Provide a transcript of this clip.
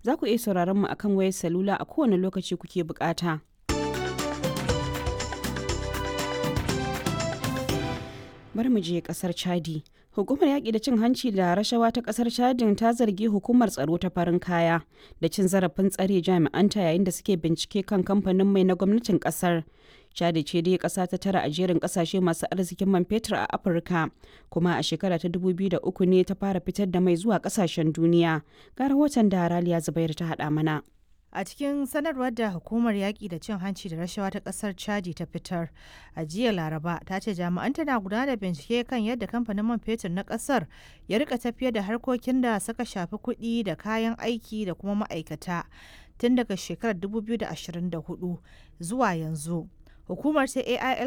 za ku iya sauraron mu akan wayar salula a kowane lokaci kuke bukata. bari mu je kasar chadi hukumar yaƙi da cin hanci da rashawa ta kasar chadin ta zargi hukumar tsaro ta farin kaya da cin zarafin tsare jami'anta yayin da suke bincike kan kamfanin mai na gwamnatin kasar chadi ce dai kasa ta tara a jerin kasashe masu arzikin man fetur a afirka kuma a shekara ta 2003 ne ta fara fitar da mai zuwa kasashen duniya ga rahoton da raliya zubair ta haɗa mana A cikin sanarwar da hukumar yaƙi da cin hanci da rashawa ta ƙasar Chadi ta fitar a jiya Laraba ta ce jami'an tana gudanar da bincike kan yadda kamfanin man fetur na ƙasar ya rika tafiyar da harkokin da suka shafi kuɗi da kayan aiki da kuma ma'aikata tun daga shekarar 2024 zuwa yanzu. Hukumar ta AIL